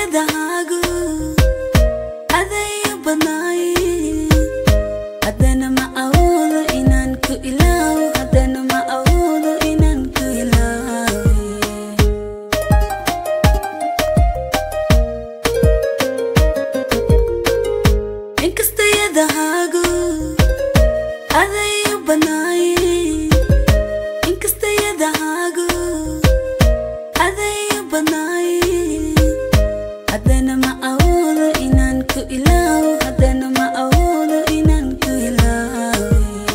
inkastayadahaagu adayu badnaaye haddana ma awoodo inaan ku ilaawo haddana ma awoodo inaan ku ilaawe inkastayadahaagu adayu badnaaye inkastayadahaagu adayu badnaaye haddana ma awoodo inaan ku ilaawo haddana ma awoodo inaan ku ilaawe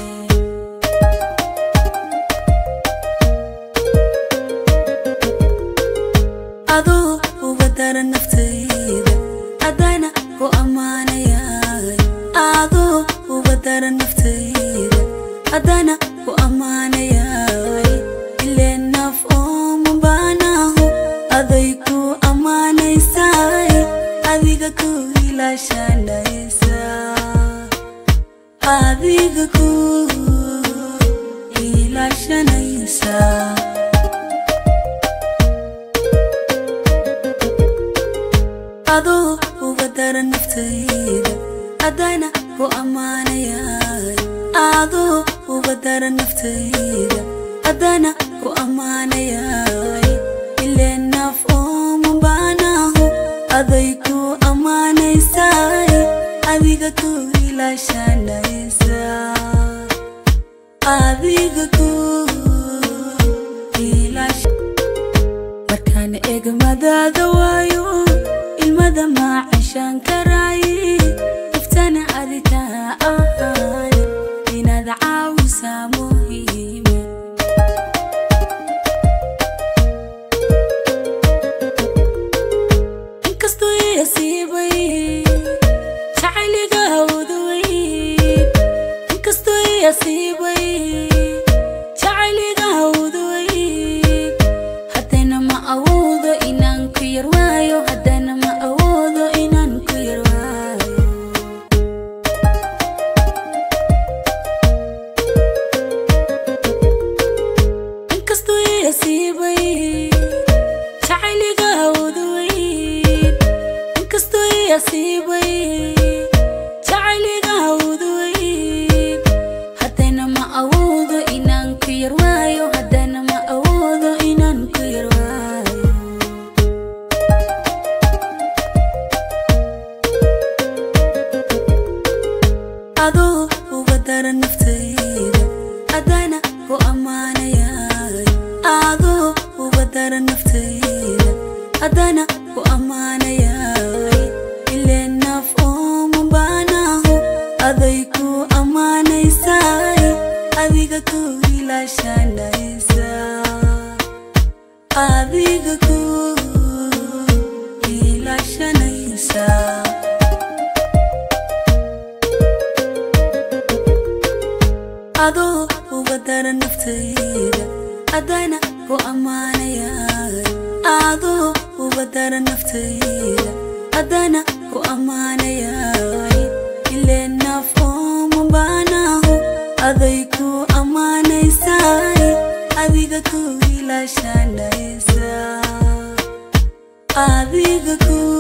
adoo uga dara naftayda haddana ku ammaanayaay adoo uga dara naftayda haddana ku ammaanayaay ilee naf ooma baanahu aday ku ammaanaysaay adiga ku ilaashanaysa adiga ku ilaashanaysa adoo uga dara naftayda haddana ku ammaanayaay adoo uga dara naftayda haddana ku ammaanayaay ilee naf ooma baanahu aday ku ammaanaysaay adiga ku ilaashanaysa adiga ku ilaash markaan eegmadaada waayo ilmada maacashaan karaaye iftana aditaa ahaan inaad caawisaa muhiime inkastoo iasiibay jacayliga hawdaway inkastoo iasiibay jacayliga hawdaway haddana ma awoodo inaan ku yar waayo haddana ma awoodo inaan ku yar waayo inkastoo iasiibay jacayliga hawdaway inkastoo iasiibay jacayliga hawdaway haddana ma awoodo inaan ku yar waayo haddana ma awoodo inaan ku yar waayo adoo uga dara naftayda haddana ku ammaanayaay adoo uga dara naftayda haddana ku ammaanayaay ilee naf ooma baanahu aday ku ammaanaysaay adiga ku ilaashanaysa adiga ku ilaashanaysa adoo uga dara naftayda haddana ku ammaanayaay adoo uga dara naftayda haddana ku ammaanayaay ilee naf ooma baanahu aday ku ammaanaysaay adiga ku ilaashanaysa adiga ku